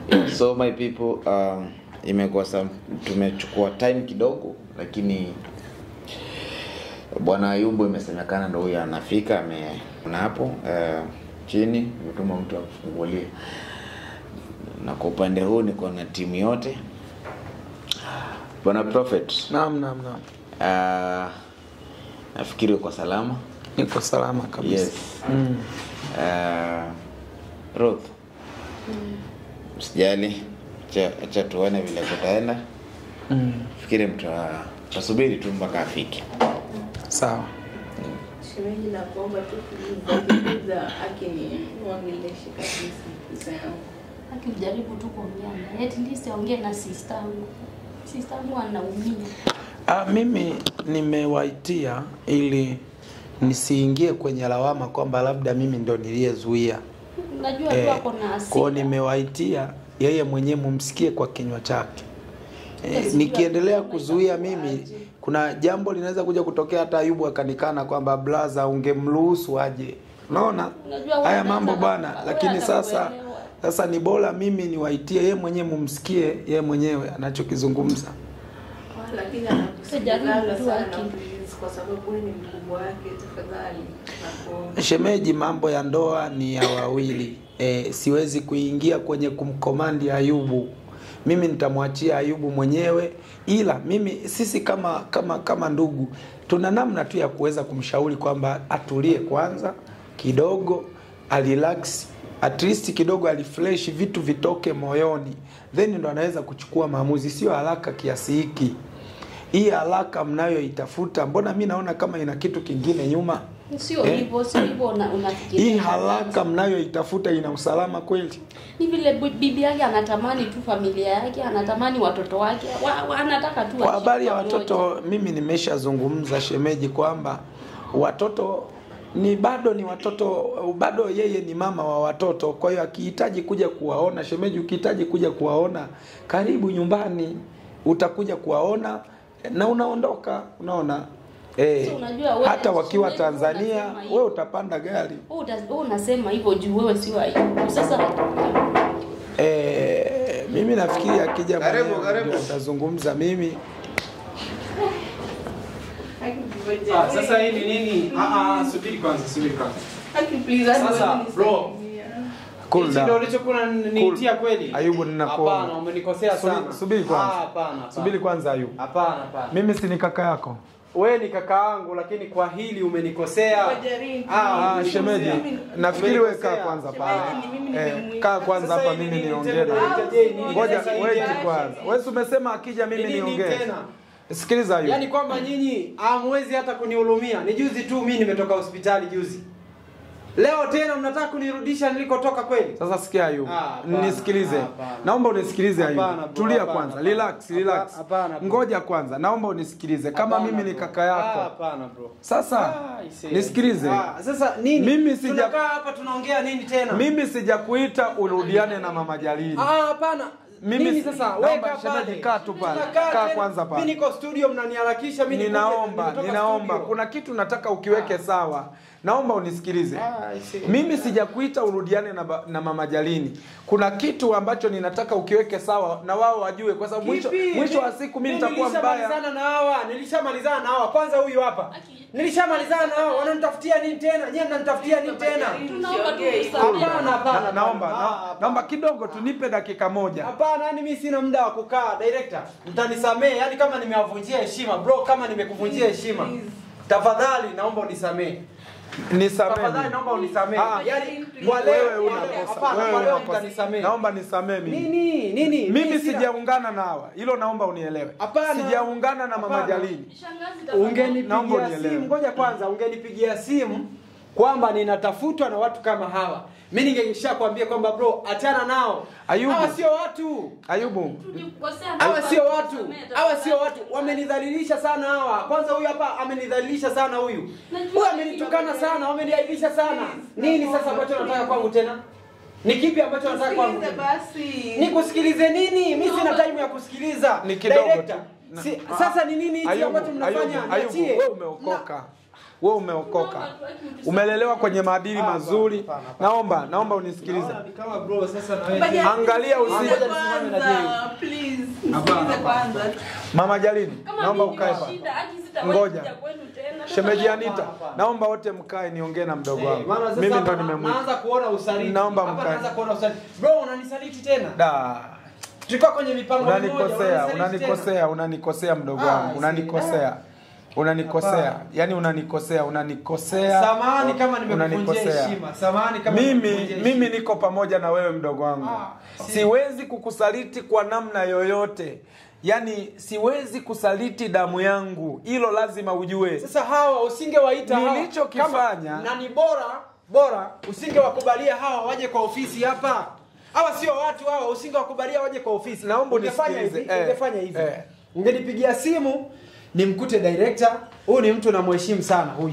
so my people um, imekuwa some tumechukua time kidogo lakini bwana ayubu imesemekana ndo huyo anafika ameona hapo uh, chini imetuma mtu akufungulie na kwa upande huu niko na timu yote bwana prophet Naam, naam, naam. uh, nafikiri uko salama Niko salama kabisa. yes Mm. uh, Ruth msijali acha- acha tuone vile kutaenda Mm. fikiri mta tasubiri tu mpaka afike Sawa. Shemeji na kuomba tu kuuliza akini wangeleshe kabisa pesa yangu. akijaribu tu kuongea naye at least aongee na sister yangu sister yangu anaumia Ah, mimi nimewaitia ili nisiingie kwenye lawama kwamba labda mimi ndo niliyezuia. najua tu Eh, ako na kwao hasira nimewaitia yeye mwenyewe mumsikie kwa kinywa chake. Eh, Sijui nikiendelea atasema kuzuia itakuwaje. mimi kuna jambo linaweza kuja kutokea hata Ayubu akanikana kwamba blaza ungemruhusu aje. Unaona? Unajua wewe Haya unaweza mambo na- bwana, wewe lakini sasa atakuelewa. sasa ni bora mimi niwaitie yeye mwenyewe mumsikie yeye mwenyewe anachokizungumza. Ah, Lakini Sijaribu anakusikilizaga tu sana aki. please, kwa sababu wewe ni mkubwa wake, tafadhali nakuomba. Shemeji, mambo ya ndoa ni ya wawili. E, siwezi kuingia kwenye kumkomandi Ayubu. Mimi nitamwachia Ayubu mwenyewe, ila mimi sisi kama kama kama ndugu tuna namna tu ya kuweza kumshauri kwamba atulie kwanza kidogo, alirelax at least kidogo, alifresh vitu vitoke moyoni, then ndo anaweza kuchukua maamuzi, sio haraka kiasi hiki. Hii haraka mnayoitafuta, mbona mi naona kama ina kitu kingine nyuma? sio Eh? hivyo sio hivyo una- unafikiria hii haraka mnayoitafuta ina usalama kweli? ni vile bu- bibi yake anatamani tu familia yake anatamani watoto wake wa, wa, anataka tu Kwa waishi habari ya pamoja. watoto, mimi nimeshazungumza shemeji, kwamba watoto ni bado ni watoto, bado yeye ni mama wa watoto. Kwa hiyo akihitaji kuja kuwaona, shemeji, ukihitaji kuja kuwaona, karibu nyumbani, utakuja kuwaona na unaondoka. Unaona eh, So, unajua wewe- hata wakiwa shemeji, wewe Tanzania, unasema hivyo. wewe utapanda gari Wewe uta- wewe unasema hivyo juu wewe sio Ayubu sasa Eh, mimi nafikiri akija Karibu, mwenyewe karibu. ndio atazungumza mimi. Aki, ngoja. Ah, sasa hii ni nini? Ah, ah, subiri kwanza, subiri kwanza. Aki, please, hadi Sasa, wewe bro. nisaidia. Cool Hichi ndio down. ulichokuwa niitia Cool. kweli? Ayubu, ninakuomba. Hapana, umenikosea Subiri- sana. subiri kwanza. Ah, hapana, hapana. Subiri kwanza Ayubu. Hapana, hapana. Mimi si ni kaka yako. Wewe ni kaka yangu lakini kwa hili umenikosea. Ngoja, Rinki. Ah, Mimi- shemeji, mimi- nafikiri wewe Umenikosea. kaa kwanza Shemeji, pale. ni mimi Eh, nimemuita. kaa kwanza Sasa hapa hii ni mimi nini niongee tena? na Unaita je, nini? Ngoja Sasa hii wait je? kwanza. Wewe si umesema akija mimi Ni nini niongee. tena? Sikiliza Ayubu. Yaani kwamba nyinyi hamwezi hata kunihurumia. Ni juzi tu mimi nimetoka hospitali juzi. Leo tena mnataka kunirudisha nilikotoka kweli? Sasa sikia Ayubu. Ah, hapana, Nisikilize. hapana. Naomba unisikilize Hapana, Ayubu. bro, Tulia hapana, kwanza. hapana. Relax, relax. Hapana, bro. Ngoja kwanza. Naomba unisikilize. Kama Hapana, mimi ni bro. kaka Ah, yako. Hapana bro. Sasa Ah, I see. nisikilize. Ah, sasa nini? Mimi sija- Tunakaa hapa tunaongea nini tena? Mimi sijakuita urudiane na mama Jalili. Ah, hapana. Mimi Nini si- sasa? naomba Weka shemeji, pale. kaa tu pale. Tunakaa Kaa tena. kwanza pale. Mimi niko studio mnaniharakisha mimi nikuje, Ninaomba, nimetoka ninaomba, studio. kuna kitu nataka ukiweke sawa. Naomba unisikilize. Ah, I see. Mimi sijakuita urudiane na, ba- na mama Jalini. Kuna kitu ambacho ninataka ukiweke sawa na wao wajue, kwa sababu mwisho, Kipi? mwisho wa siku mimi nitakuwa mbaya. Nilishamalizana na hawa, nilishamalizana na hawa. Kwanza huyu hapa. Nilishamalizana na hawa, wananitafutia nini tena? Nyie mnanitafutia nini tena? Tunaomba tu Usiongee. usamehe. Hapana, hapana. Na, naomba, Ah, na, hapana. naomba kidogo tunipe dakika moja. Hapana, yani mimi sina muda wa kukaa. Director, mtanisamee. Yani kama nimewavunjia heshima, bro, kama nimekuvunjia heshima. Tafadhali naomba unisamee. Nisamee. Tafadhali naomba unisamee. Ah, yani kwa leo Wewe unakosa. hapana, Wewe kwa leo unakosa. mtanisamee. Naomba nisamee mimi. Nini? Nini? Mimi sina- sijaungana na hawa. Hilo naomba unielewe. Hapana. Hapana. Sijaungana na mama Jalini. Shangazi tafadhali. Naomba ungenipigia unielewe. simu ngoja kwanza ungenipigia simu kwamba ninatafutwa na watu kama hawa mi ningesha kwambia kwamba bro achana nao Ayubu. hawa sio watu Ayubu, Tulikukosea hawa tafadhali, sio watu tusamehe hawa tafadhali. sio watu wamenidhalilisha sana hawa kwanza huyu hapa amenidhalilisha sana huyu Najua huyu amenitukana sana wameniaibisha sana nini sasa ambacho nataka kwangu tena ni kipi ambacho nataka kwangu Sikiliza tena? basi. nikusikilize nini mi sina time ya kusikiliza Ni kidogo Director, tu. Na- si, sasa ni nini hichi Ayubu, ambacho mnafanya Ayubu, Ayubu, niachie wewe umeokoka. wewe umeokoka umelelewa kwenye maadili mazuri hapana, hapana. naomba naomba unisikilize Naona ni kama bro sasa na wewe. Bajarini, Angalia usi- nisikilize nisimame na Jay. kwanza, please. Hapana, Nisikilize hapana. kwanza. mama jalini Kama naomba mimi ukae nina pale shida, haki sitawahi Ngoja. kuja kwenu tena. shemeji Anita hapana. naomba wote mkae niongee na mdogo Eh, wangu maana sasa mimi ndo hapa na- nimemwita naanza kuona usaliti. Naomba Hapa mkae. naanza kuona usaliti. Bro unanisaliti tena. da Tulikuwa kwenye mipango mimoja, unanikosea unanisaliti tena. unanikosea unanikosea mdogo Ah, wangu si- unanikosea unanikosea Hapana. yani unanikosea unanikosea Samahani kama nimekuvunjia unanikosea. heshima. Samahani kama mimi nimekuvunjia mimi heshima. niko pamoja na wewe mdogo wangu Ah, si- siwezi kukusaliti kwa namna yoyote yaani siwezi kusaliti damu yangu hilo lazima ujue Sasa hawa usingewaita hawa Nilichokifanya- kama- na ni bora bora usingewakubalia hawa waje kwa ofisi hapa. Hawa sio watu hawa, usingewakubalia waje kwa ofisi. Naomba ungefanya hivi, unisikilize. Eh, ungefanya hivi. eh. Ungenipigia simu nimkute director, huyu ni mtu namheshimu sana huyu.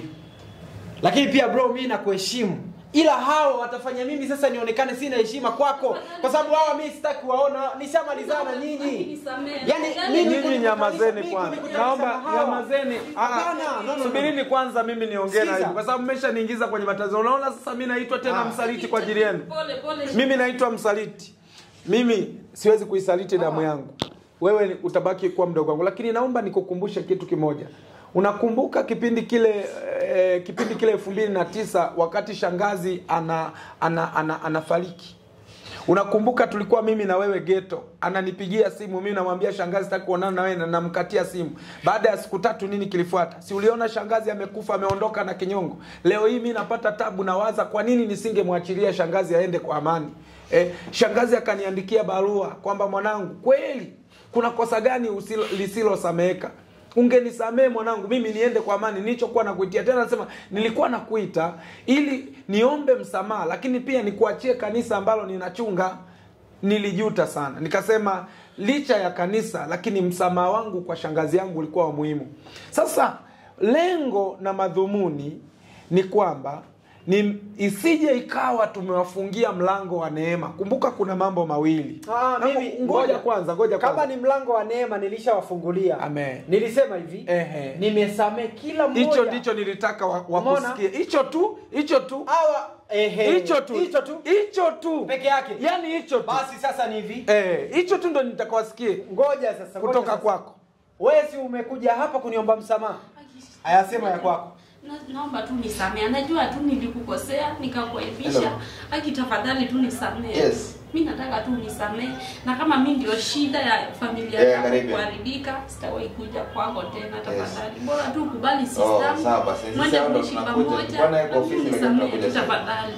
Lakini pia bro, mimi nakuheshimu. Ila hawa watafanya mimi sasa nionekane sina heshima kwako, kwa sababu hawa mimi sitaki kuwaona, nishamalizana nyinyi. Yaani mimi nyinyi kunikutanisha- nyamazeni mimi kwanza kunikutanisha naomba na hawa. nyamazeni Ah, Hapana, no, no, no. subirini kwanza mimi niongee na Sikiza. hivi kwa sababu mmeshaniingiza kwenye matatizo unaona sasa mi naitwa tena Ah. msaliti kwa ajili yenu Pole pole. mimi naitwa msaliti mimi siwezi kuisaliti damu yangu wewe ni- utabaki kuwa mdogo wangu lakini naomba nikukumbushe kitu kimoja unakumbuka kipindi kile eh, kipindi kile elfu mbili na tisa wakati shangazi ana, ana, ana, anafariki unakumbuka tulikuwa mimi na wewe geto ananipigia simu mimi namwambia shangazi sitaki kuonana na wewe na namkatia simu baada ya siku tatu nini kilifuata si uliona shangazi amekufa ameondoka na kinyongo leo hii mi napata tabu nawaza kwa nini nisingemwachilia shangazi aende kwa amani eh, shangazi akaniandikia barua kwamba mwanangu kweli kuna kosa gani usilo- lisilosameheka ungenisamee mwanangu mimi niende kwa amani nilichokuwa nakuitia tena nasema nilikuwa nakuita ili niombe msamaha lakini pia nikuachie kanisa ambalo ninachunga nilijuta sana nikasema licha ya kanisa lakini msamaha wangu kwa shangazi yangu ulikuwa wa muhimu sasa lengo na madhumuni ni kwamba ni isije ikawa tumewafungia mlango wa neema kumbuka kuna mambo mawili Ah, Na- mimi ngoja kwanza ngoja kama kwanza ni mlango wa neema nilishawafungulia Amen. nilisema hivi Ehe. nimesamee kila mmoja hicho ndicho nilitaka wa- Umeona? wakusikie hicho tu hicho tu hawa ehe hicho tu hicho tu hicho tu peke yake yani hicho tu basi sasa ni hivi eh hicho tu ndo nitakawasikie ngoja sasa ngoja kutoka sasa. kwako wewe si umekuja hapa kuniomba msamaha ayasema ya kwako Na- naomba tu nisamee najua tu nilikukosea nikakuaibisha Hello. haki tafadhali tu nisamee Yes. mi nataka tu nisamee na kama mi ndio shida ya familia Yeah, yangu karibu. kuharibika sitawahi kuja kwako tena tafadhali bora tu kubali Oh, sawa basi. Sisi mwende hao ndo kuishi tunakuja. pamoja Tulikuwa naye kwa ofisi, lakini nisamee tunakuja tu sasa. tafadhali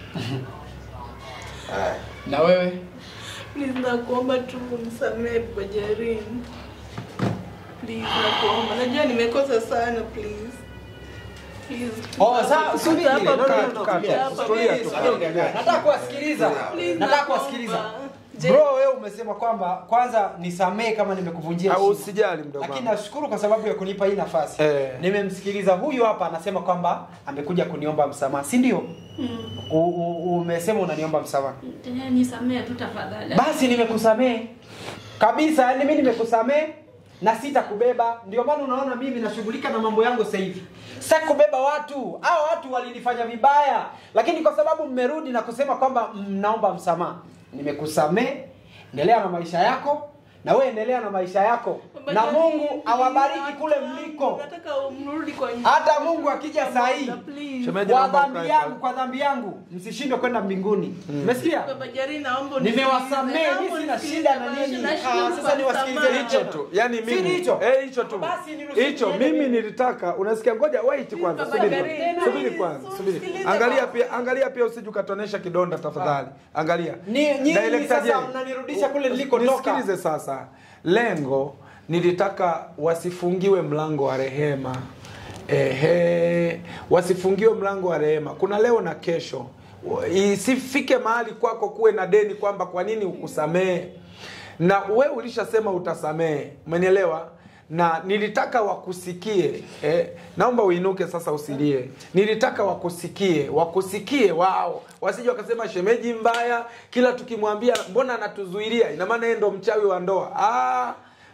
Haya. na wewe Please nakuomba tu unisamehe Bajarini. Please nakuomba. Najua nimekosa sana please. Please. Oh, sawa, subiri. Hapa, No, no, no, please. no, kaa, tulia. Hapa, tulia please. tu. Subiri, nataka kuwasikiliza Please, nataka nakuomba. kuwasikiliza Je- bro wewe umesema kwamba kwanza nisamee kama nimekuvunjia au heshima. usijali mdogo lakini wangu nashukuru kwa sababu ya kunipa hii nafasi Eh. nimemsikiliza huyu hapa anasema kwamba amekuja kuniomba msamaha si ndio Mm. U- u- umesema unaniomba msamaha Tena nisamee tu tafadhali basi nimekusamee kabisa yani mimi nimekusamee na sitakubeba ndio maana unaona mimi nashughulika na mambo yangu sasa hivi sitaki kubeba watu hao watu walinifanya vibaya lakini kwa sababu mmerudi na kusema kwamba mnaomba msamaha nimekusamee endelea na maisha yako na wewe endelea na maisha yako na Bajarini, mungu awabariki watu kule wangu, mliko Nataka mrudi kwa nyumba. hata mungu akija saa hii Please. Shemeji, kwa naomba dhambi ukae yangu pale. kwa dhambi yangu msishindwe kwenda mbinguni umesikia Baba Jari, naomba nimewasamee unisikilize. mimi sina Naomba shida na unisikilize. nini Nashukuru Ah, kwa sasa niwasikilize msamaha. hicho tu yani Si mimi hicho? eh hicho tu Basi niruhusu hicho niende mimi mimi. nilitaka unasikia ngoja wait kwanza Baba subiri Gari, kwanza. subiri please, kwanza subiri usikilize angalia baba. pia angalia pia usije ukatonesha kidonda tafadhali angalia Ni- nyinyi Director sasa J, mnanirudisha kule nilikotoka. nisikilize sasa lengo nilitaka wasifungiwe mlango wa rehema ehe wasifungiwe mlango wa rehema kuna leo na kesho isifike mahali kwako kuwe na deni kwamba kwa nini ukusamehe na we ulishasema utasamehe umenielewa na nilitaka wakusikie eh, naomba uinuke sasa usilie nilitaka wakusikie wakusikie wao wasije wakasema shemeji mbaya kila tukimwambia mbona anatuzuilia ina maana yeye ndo mchawi wa ndoa ah,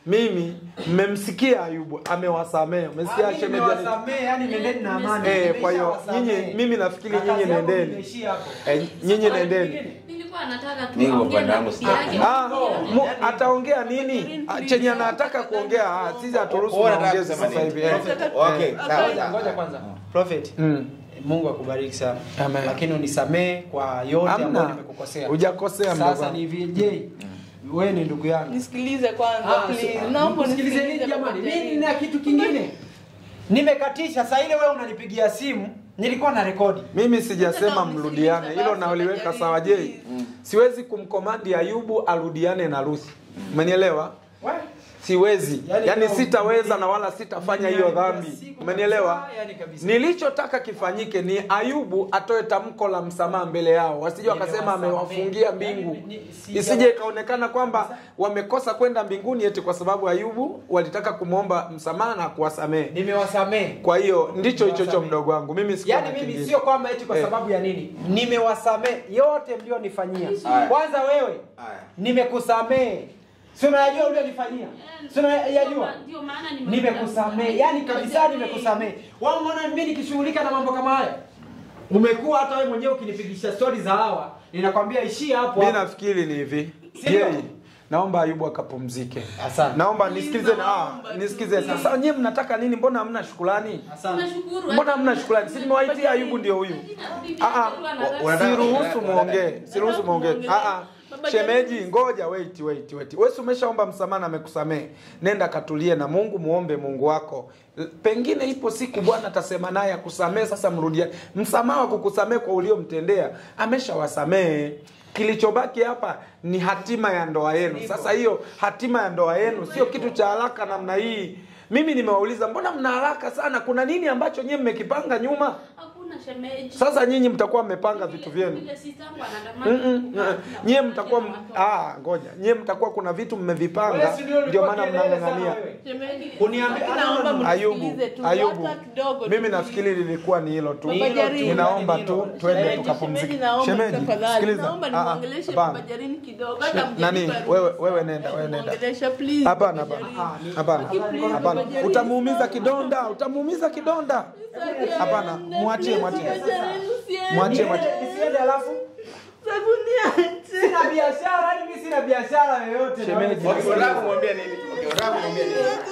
mimi mmemsikia Ayubu amewasamea. Umesikia Ah, mimi shemeji? nimewasamehe, yani nendeni na amani. Eh, kwa hiyo Nimeshawasamehe. nyinyi mimi nafikiri Na nyinyi kazi yangu nendeni. imeishia hapo. Eh, nyinyi nendeni. Nilikuwa nataka tu Mimi kwa aongee upande na wangu bibi sitaki. yake. Ah, mu, ataongea nini? Ah, Chenye anataka kuongea, ah, sisi haturuhusu Wewe unataka maongezi kusema sasa hivi. nini? eh. Okay, sawa Ngoja, ngoja sawa. kwanza. Prophet. Mm. Mungu akubariki sana. Amen. Lakini unisamee kwa yote ambayo Hamna. nimekukosea. Hujakosea mdogo Sasa wangu. ni hivi, je, wewe ni ndugu yangu. Nisikilize kwanza Ah, please. so- Naomba nisikilize nini unisikilize jamani? Baba Mimi Jarin. nina kitu kingine. Nimekatisha saa ile wewe unanipigia simu, nilikuwa na rekodi. Mimi sijasema Nataka mrudiane, unisikilize hilo basi, naliweka Baba sawa. Jarin, Je, siwezi kumkomandi Ayubu arudiane na Ruthi. Umenielewa? Wewe Siwezi, Yaani yaani kama sitaweza mimi- na wala sitafanya mimi hiyo napiga dhambi. siku Umenielewa? kabisa, yaani kabisa. Nilichotaka kifanyike ni Ayubu atoe tamko la msamaha mbele yao, wasije wakasema Nimewasamehe. amewafungia mbingu, Yaani, ni- sija- isije ikaonekana kwamba wamekosa kwenda mbinguni eti kwa sababu Ayubu walitaka kumwomba msamaha na kuwasamehe. nimewasamehe. Kwa hiyo ndicho hicho cho Nimewasamehe. mdogo wangu, mimi sikuwa Yaani na mimi kingine. sio kwamba eti kwa Eh. sababu ya nini. Nimewasamehe yote mlionifanyia. Haya. Kwanza wewe Haya. nimekusamehe. Si unayajua ulionifanyia? Si unayajua? Ndio maana Nimekusamehe. Yaani kabisa nimekusamehe. Wao umeona mimi nikishughulika na mambo kama haya? Umekuwa hata wewe mwenyewe ukinipigisha stori za hawa, ninakwambia ishia hapo. mi hapo. nafikiri ni hivi Sindio? Yeye, naomba ayubu akapumzike Asante. naomba nisikilize na ah, nisikilize sasa nyie mnataka nini mbona hamna shukrani Asante. mbona hamna shukrani si nimewaitia ayubu ndio huyu Ah, ah, Unataka- siruhusu unataka- muongee siruhusu muongee Unataka Ah, ah. Baba shemeji ngoja wait wait wait wewe si umeshaomba msamaha na amekusamehe nenda katulie na mungu muombe mungu wako L- pengine ipo siku bwana atasema naye akusamehe sasa mrudiane msamaha wa kukusamehe kwa uliomtendea ameshawasamehe kilichobaki hapa ni hatima ya ndoa yenu sasa hiyo hatima ya ndoa yenu sio kitu cha haraka namna hii mimi nimewauliza mbona mna haraka sana kuna nini ambacho nyie mmekipanga nyuma Hakuna shemeji. sasa nyinyi mtakuwa mmepanga vitu vyenu Vile sistangu Mm-mm, anatamani mm-mm. kukaa nyie na mtakuwa m- watoto. ah, ngoja nyie mtakuwa kuna vitu mmevipanga Wewe si ndio ndio ulikuwa maana kelele sana mnang'ang'ania wewe? Shemeji, Kuniambia- naomba Ayubu, ayubu mnisikilize tu, ayubu hata kidogo tu. mimi nafikiri lilikuwa ni hilo tu Ni Baba hilo tu, Jarini. ninaomba ni tu hilo. twende Shemeji, tukapumzike shemeji, naomba shemeji tafadhali, sikiliza naomba Ah, ah, nimwongeleshe hapana. Baba Jarini kidogo, hata She- mjaribu nani arudi. wewe wewe nenda wewe nenda Mwongeleshe, please, hapana Baba hapana Jarini. hapana Please, hapana Baba Jarini, utamuumiza stop. kidonda utamuumiza kidonda hapana mwachie mwachie Baba Jarini, usiende. Mwachie, mwachie. Nisiende alafu Sabuni ache. sina biashara, yani mimi sina biashara yoyote. Shemeji. Okay, unataka kumwambia nini? Okay, unataka kumwambia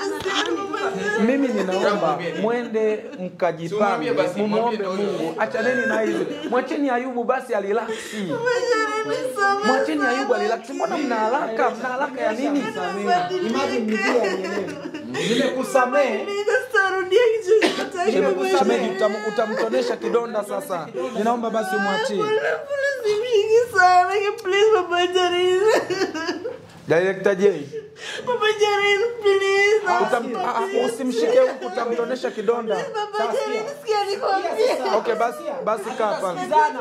nini? mimi ninaomba Mwambie nini? mwende mkajipange Simwambie basi, mumwombe mwambie ndio mungu huyo. achaneni na hizi mwacheni ayubu basi alilaksi mwacheni ayubu alilaksi mbona mna haraka mna haraka ya nini Imagine nijue anielewe. Nimekusamehe. Nitarudia kichwa cha Sheme- Baba shemeji Jarini. utam- utamtonesha kidonda sasa ninaomba basi umwachie Simshiki sana, please, Baba Jarini. director j Baba Jarini, please. Utam- ah, ah, usimshike huku utamtonesha kidonda Baba Jarini, sikia nikwambie. okay basi basi kaa pale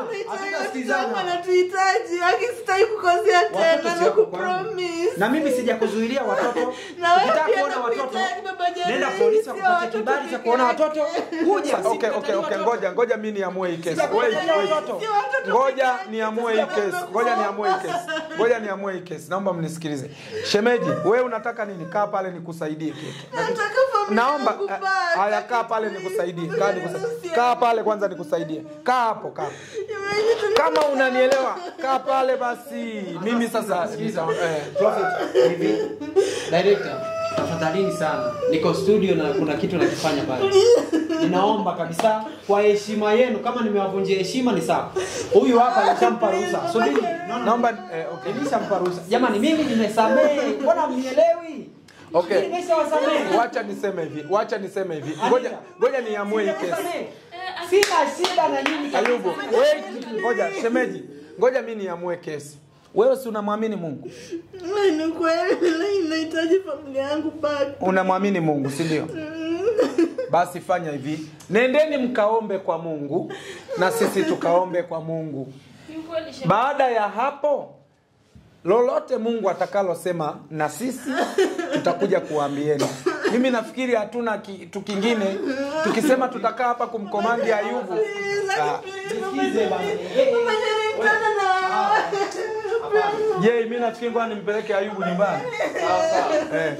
anatuhitaji akisitaki kukosea tena na kupromise Na mimi sijakuzuilia watoto. Na wewe Ukitaka pia kuona watoto, nakuhitaji, Baba Jarini, nenda polisi sio wakupate watoto kibali cha peke kuona yake. watoto. Kuja. okay okay okay Watoto. ngoja ngoja mi niamue hii kesi wait Sijakutaja wait watoto. Sio watoto peke ngoja yake. niamue hii kesi ngoja niamue hii kesi ngoja niamue hii kesi naomba mnisikilize shemeji wewe unataka nini kaa pale nikusaidie kitu Nataka familia naomba yangu eh, back. haya kaa pale nikusaidie kaa nikusaidie kaa pale kwanza nikusaidie kaa hapo kaa hapo. kama unanielewa kaa pale basi mimi sasa Sikiliza, eh, Prophet, hivi. Director, tafadhalini sana. Niko studio na kuna kitu nakifanya pale. Ninaomba kabisa kwa heshima yenu kama nimewavunjia heshima ni sawa. Huyu hapa nishampa ruhusa. Subiri. naomba eh, okay. Nilishampa ruhusa. Jamani mimi nimesamehe. Mbona mnielewi? Okay. Mimi nimeshawasamehe. wacha niseme hivi wacha niseme hivi ngoja ngoja niamue hii kesi Nimesamehe. Sina shida na nyinyi. ayubu wait ngoja shemeji ngoja mi niamue kesi wewe si unamwamini mungu Ni kweli lakini nahitaji familia yangu back. unamwamini mungu si ndio basi fanya hivi nendeni mkaombe kwa mungu na sisi tukaombe kwa mungu Ni kweli shemeji. baada ya hapo lolote mungu atakalosema na sisi tutakuja kuwaambieni mimi nafikiri hatuna kitu kingine tukisema tutakaa hapa kumkomandi ayubu Please, Ah, please, Baba Nisikize bana. Jarini. Eh, eh, Baba Jarini, wewe. tena na- Je, mimi nafikiri ngoja nimpeleke Ayubu nyumbani. Eh.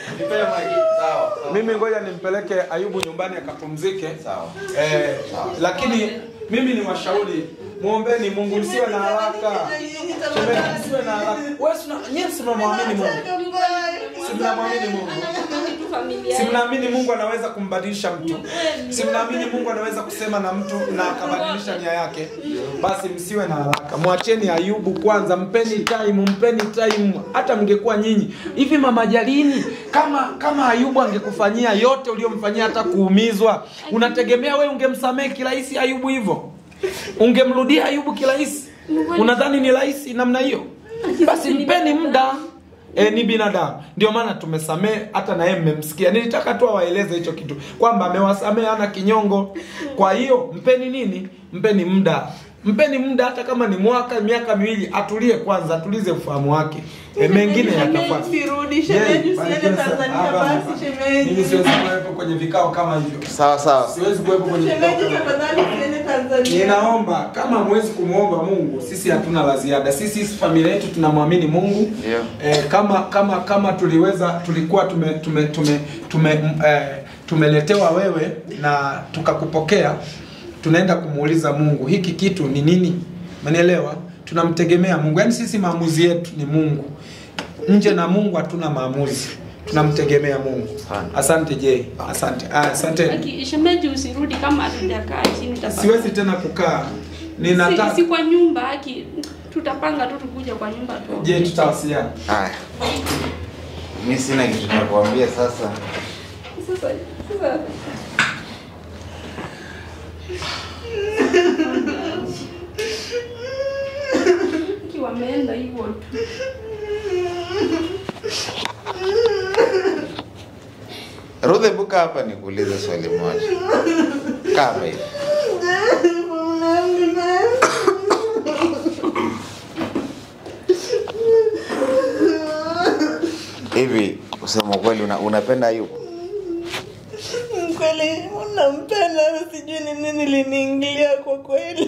Mimi ngoja nimpeleke Ayubu nyumbani akapumzike. Sawa. Eh, lakini mimi ni washauri muombeni Mungu, msiwe na haraka. Shemeji, msiwe na haraka. Wewe si una- nyie si mnamwamini Mungu? Si mnamwamini Mungu? Si mnaamini Mungu anaweza kumbadilisha mtu? Si mnaamini Mungu anaweza kusema na mtu na akabadilisha nia yake? Basi msiwe na haraka, mwacheni Ayubu kwanza, mpeni time, mpeni time. Hata mngekuwa nyinyi hivi, mama Jalini, kama kama Ayubu angekufanyia yote uliyomfanyia, hata kuumizwa, unategemea wewe ungemsamehe kirahisi Ayubu hivyo? Ungemrudia Ayubu kirahisi? Unadhani ni rahisi namna hiyo? Basi mpeni muda. E, ni binadamu ndio maana tumesamehe hata na yeye mmemsikia nilitaka tu awaeleze hicho kitu kwamba amewasamehe ana kinyongo kwa hiyo mpeni nini mpeni muda mpeni muda hata kama ni mwaka miaka miwili atulie kwanza atulize ufahamu wake e, mengine yatafuata Sirudi shemeji, Yeye, usiende barikiwe sana. Tanzania Hapana, basi hapana. shemeji. mimi siwezi kuwepo kwenye vikao kama hivyo Sawa sawa. siwezi kuwepo kwenye vikao Shemeji, kama hivyo tafadhali usiende Tanzania. Ninaomba kama mwezi kumwomba Mungu, sisi hatuna la ziada. Sisi familia yetu tunamwamini Mungu. Ndio. Eh, kama kama kama tuliweza tulikuwa tume tume tume, tume eh, tumeletewa wewe na tukakupokea, tunaenda kumuuliza Mungu hiki kitu ni nini? Umenielewa? Tunamtegemea Mungu. Yaani sisi maamuzi yetu ni Mungu. Nje na Mungu hatuna maamuzi. Tunamtegemea Mungu. Sana. Asante je. Asante. Ah, asante. Aki, shemeji usirudi kama hatujakaa chini tafadhali. Siwezi tena kukaa. si, Ninataka si kwa nyumba aki tutapanga tu tukuja kwa nyumba tu. Je, tutawasiliana? Haya. Mimi sina kitu cha kuambia sasa. Sasa sasa Aki wameenda hivyo tu. Rudhe buka hapa nikuulize swali moja. Kaa hapa hivi. Hivi kusema kweli una, unapenda Ayubu? Kweli unampenda, sijui ni nini liniingilia kwa kweli.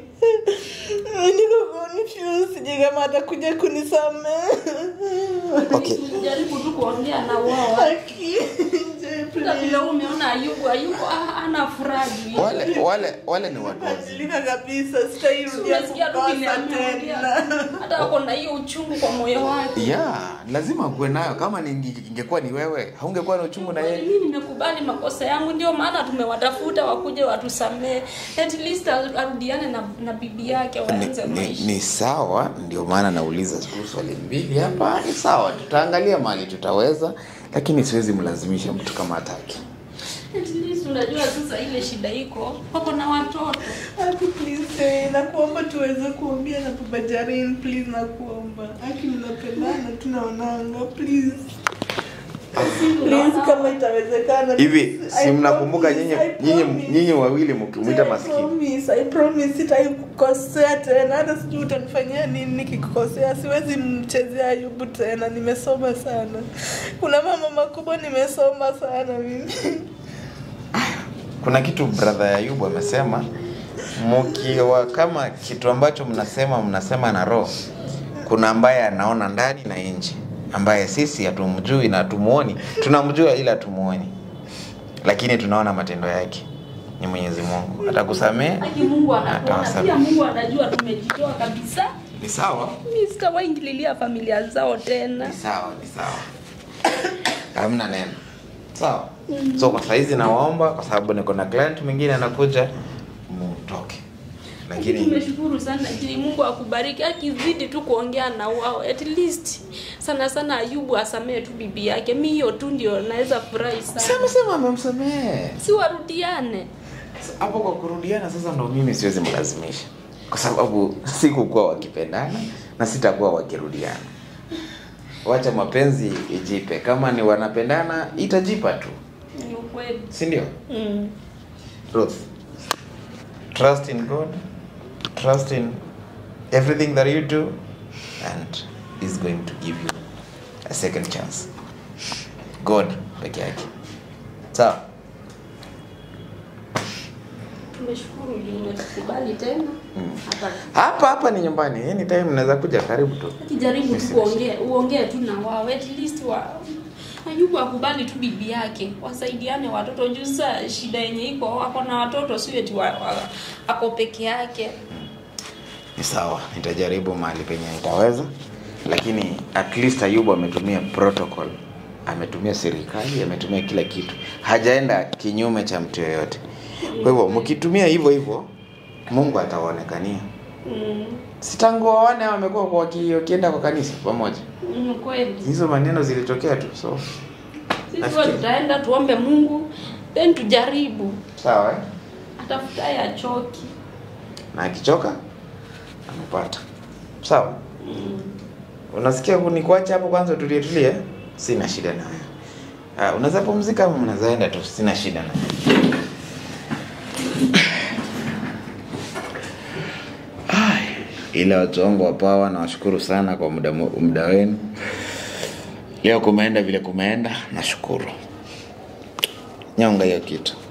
Niko confused, sijui kama atakuja kunisamehe. Okay. Jaribu tu kuongea na wao. Haki, je, Hata please. vile umeona Ayubu, Ayubu ah, ana furaha juu ya- Wale wale wale ni watu wazima. Badilika kabisa, sitairudia Umesikia tu kukosa vile ameongea. tena. Hata ako na hiyo uchungu kwa moyo wake. Ya, lazima kuwe nayo. Kama ninge- ingekuwa ni wewe, haungekuwa na uchungu na yeye. Mimi nimekubali makosa yangu, ndio maana tumewatafuta wakuje watusamee, at least arudiane na, na bibi yake waanze ni, ni, maisha. ni sawa ndio maana nauliza tu swali mbili hapa ni sawa tutaangalia mali tutaweza lakini siwezi mlazimisha mtu kama hataki At least unajua sasa ile shida iko, wako na watoto. Aki, please, eh, nakuomba tuweze kuongea na baba Jaren, please nakuomba. Aki, mnapendana tunaonanga, please. Please, kama itawezekana. hivi please. si I mnakumbuka promise, nyinyi I nyinyi promise. nyinyi wawili mkimwita I maskini promise, I promise sitakukosea tena. Hata sijui utanifanyia nini nikikukosea. Siwezi mchezea Ayubu tena. Nimesoma sana. Kuna mama makubwa nimesoma sana mimi. kuna kitu brother Ayubu amesema mkiwa kama kitu ambacho mnasema mnasema na roho kuna ambaye anaona ndani na nje ambaye sisi hatumjui na hatumuoni tunamjua ila hatumuoni lakini tunaona matendo yake ni mwenyezi mungu atakusamehe Aki Mungu anakuona, Atawasamehe. pia Mungu anajua tumejitoa kabisa. ni sawa Mimi sitawaingililia familia zao tena. ni sawa ni sawa hamna neno sawa so kwa saizi nawaomba kwa sababu niko na client mwingine anakuja mutoke lakini tumeshukuru sana je mungu akubariki akizidi tu kuongea na wao at least sana sana ayubu asamee tu bibi yake mi hiyo tu ndio naweza furahi sana sema sema amemsamehe si warudiane hapo kwa kurudiana sasa ndo mimi siwezi mlazimisha kwa sababu sikukuwa wakipendana na sitakuwa wakirudiana wacha mapenzi ijipe kama ni wanapendana itajipa tu ni ukweli si ndio mm. Ruth, trust in God, trust in everything that you do, and He's going to give you a second chance. God peke yake. Sawa? tumeshukuru juu umetukubali tena hata hapa hapa ni nyumbani anytime unaweza kuja karibu tu kijaribu tu Yes, kuongea uongee tu na wao at least wa Ayubu akubali tu bibi yake wasaidiane watoto juu saa shida yenye iko ako na watoto sio eti wa, wa, ako peke yake ni sawa nitajaribu mahali penye nitaweza lakini at least ayubu ametumia protocol ametumia serikali ametumia kila kitu hajaenda kinyume cha mtu yoyote kwa hivyo mkitumia hivyo hivyo mungu atawaonekania mm, si tangu waone hao wamekuwa kwa waki- wakienda kwa kanisa pamoja mm, kweli hizo maneno zilitokea tu so sisi Nafikiri. huwa tutaenda tuombe mungu then tujaribu sawa eh? atafutaye achoki na akichoka amepata sawa unasikia kunikuacha hapo kwanza utulie tulie sina shida nayo Ah, unaweza pumzika ama mnazaenda tu sina shida nayo Ai, ila watu wangu wa pawa nawashukuru sana kwa muda, mu- muda wenu leo kumeenda vile kumeenda nashukuru nyonga hiyo kitu